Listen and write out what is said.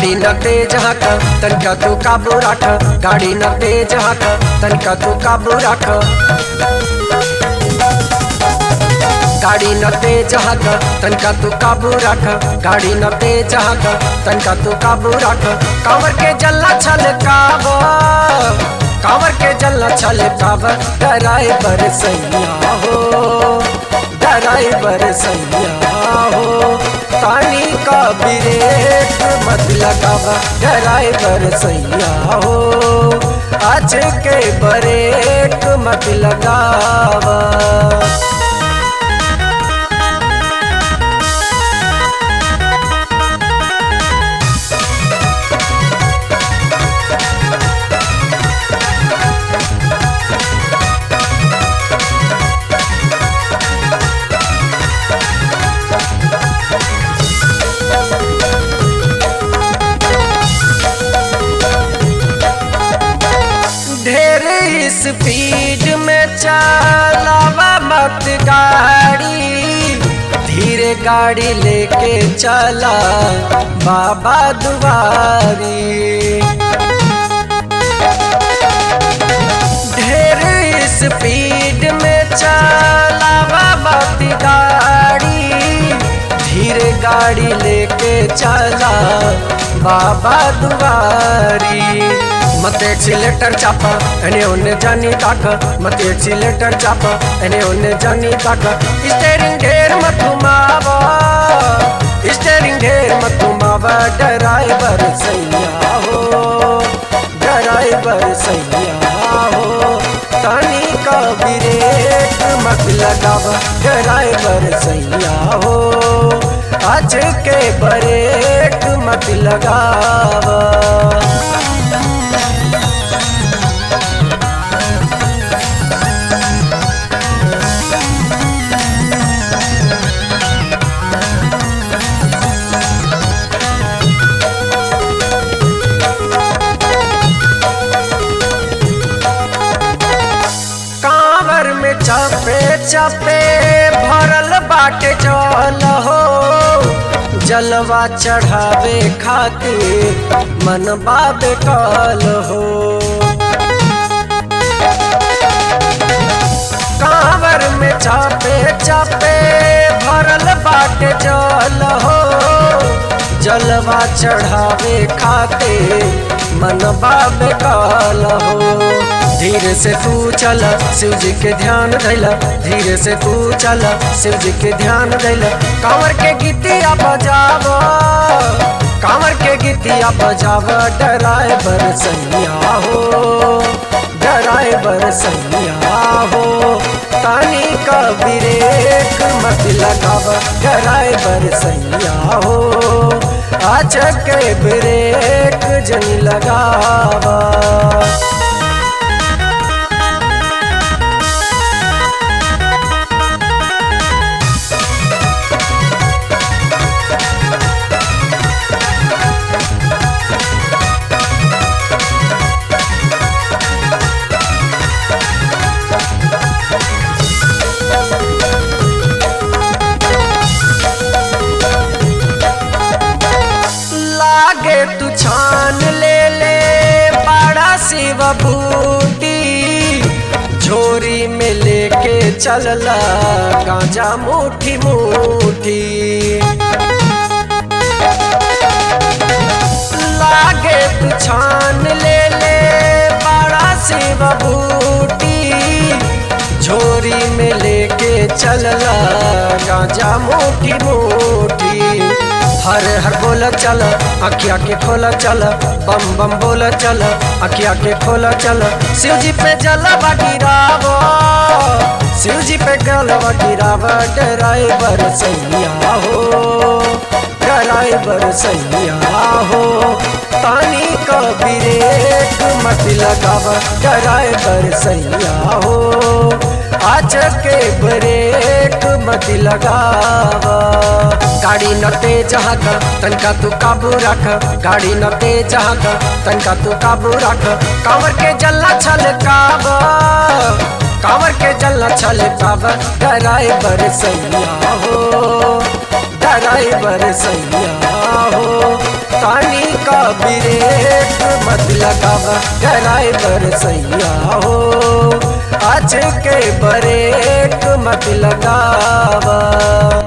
गाड़ी न तेज हक तनका तू काबू रख गाड़ी न तेज हक तनका तू काबू रख गाड़ी न तेज हक तनका तू काबू रख गाड़ी न तेज हक तनका तू काबू रख कांवर के जल्ला छल काब कांवर के जल्ला छल काब ड्राइवर सैया हो ड्राइवर सैया हो तानी का ब्रेक मत लगावा ड्राइवर सैया हो आज के ब्रेक मत लगावा ढेर स्पीड में चलावा मत गाड़ी धीरे गाड़ी लेके चला बाबा दुआरी ढेर स्पीड में चलावा मत गाड़ी धीरे गाड़ी लेके चला बाबा दुआरी मत एक्सीलेटर चापा एने ओने जानी ताक मत एक्सीलेटर चापा एने ओने जानी ताक स्टेरिंग ढेर मत घुमावा स्टेरिंग ढेर मत घुमावा ड्राइवर सैया हो ड्राइवर सैया हो तानी का ब्रेक मत लगावा ड्राइवर सैया हो आज के ब्रेक मत लगावा कांवर में चपे चपे भरल बाटे जल हो जलवा चढ़ावे खातिर मन बाबे कल हो कांवर में चपे चपे भरल बाटे जल हो जलवा चढ़ावे खातिर मन बाबे कल हो धीरे से तू चल शिव जी के ध्यान धैला धीरे से तू चल शिव जी के ध्यान धैला कांवर के गीतिया बजाव कांवर के गीतिया बजाव ड्राइवर सैया हो ड्राइवर सैया हो तानी का ब्रेक मत लगाव ड्राइवर सैया हो आज के ब्रेक जन लगावा लागे तू छान ले ले बड़ा शिव बूटी झोरी में लेके चलला गांजा मुठी मुठी लागे तू छान ले ले बड़ा शिव बूटी झोरी में लेके चलला गांजा मोटी मोटी हर हर बोल चल अखिया के खोल चल बम बम बोल चल अखिया के खोल चल शिव जी पे जलवा गिराव शिव जी पे गलवा गिराव ड्राइवर सैया हो ड्राइवर सैया हो पानी का ब्रेक मत लगाव ड्राइवर सैया हो आज के ब्रेक मत लगावा गाड़ी न तेज हक तनका तू काबू रख गाड़ी न तेज हक तनका तू काबू रख कांवर के जल्ला छल काब कांवर के जल्ला छल काब ड्राइवर सैया हो ड्राइवर सैया हो तानी का ब्रेक मत लगाव ड्राइवर सैया हो आज के ब्रेक मत लगावा